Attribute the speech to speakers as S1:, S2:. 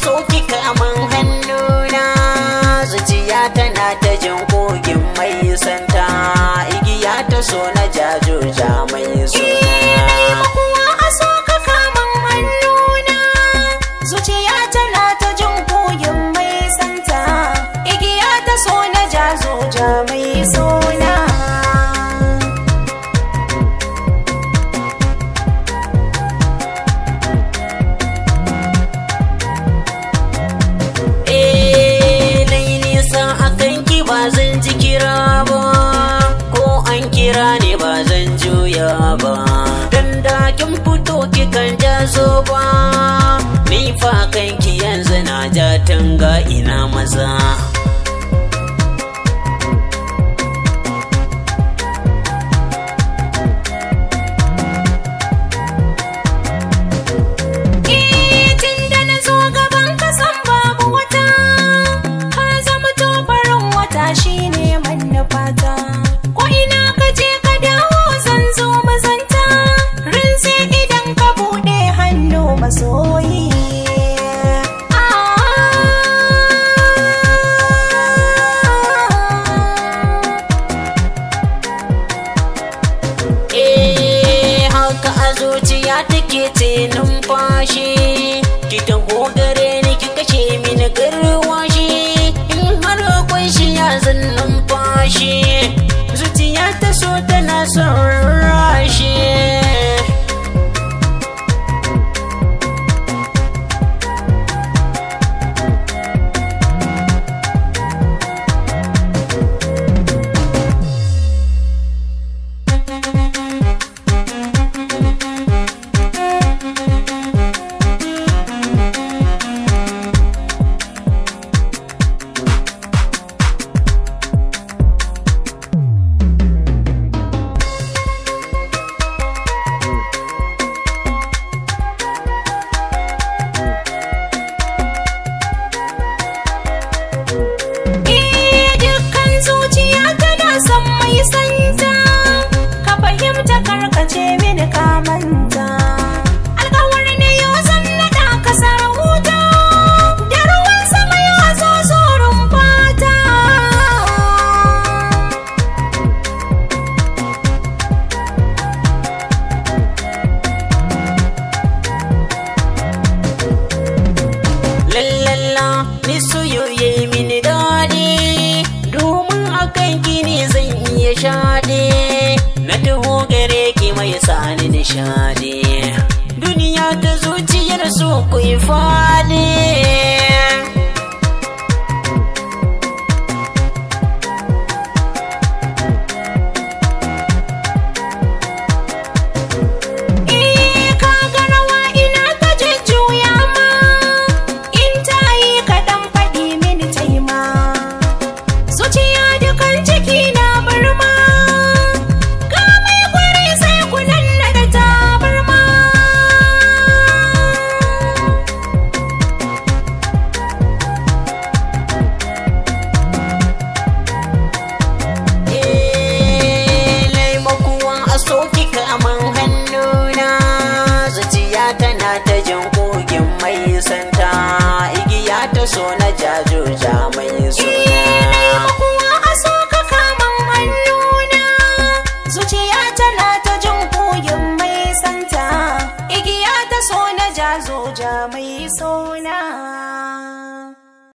S1: so kika man hannuna zuciya tana ta jin kogin mai santa igiya ta so na jajoja mai suna
S2: kuwa a so ka kaman hannuna zuciya tana ta jin koyin mai santa igiya ta so na jazo ja mai sona
S1: Eh, nai nisa akan ki ba zan ji kira ba ko an kira ne ba zan juya ba dan da kin fito kikan jazo ba ni fa kanki yanzu na ja tanga ina maza
S2: Eh, tun da na zo gaban ka san babu wata ka zama tofarin wata shine manufata ko ina ka je ka dawo zan zo mazanta rinse idan ka bude hannu masoyi Ah.
S1: Eh, haka a zuciya take ce numfashi ki taho gare ni ki kashe mini garwashi in har akwai shi ya zan numfashi zuciya ta so tana son rashi
S2: Eh, dukkan zuciya tana son mai santa ka fahimta karkace mini ka manta alkawar ne yau zan naɗa ka sarauta da ruwan sama ya zo zorin fata
S1: lallalla ni soyoye mini daɗi domin akan gini zan iya shaɗe na taho gare ki mai sani nishaɗi duniya ta zuciyar so ku yi faɗi
S2: Eh, ka ga rawa ina ta jujjuya ma in ta yi kaɗan faɗi mini taima zuciya dukan ciki na barma ga mai gwari sai ku nanna da tabarma
S1: Eh, laimakuwa a soki kaman hannuna zuciya tana ta jin kogin mai santa igiya ta so na jajoja mai suna
S2: kuwa a so ka kaman hannuna zuciya tana ta jin koyin mai santa igiya ta so na jazo ja mai sona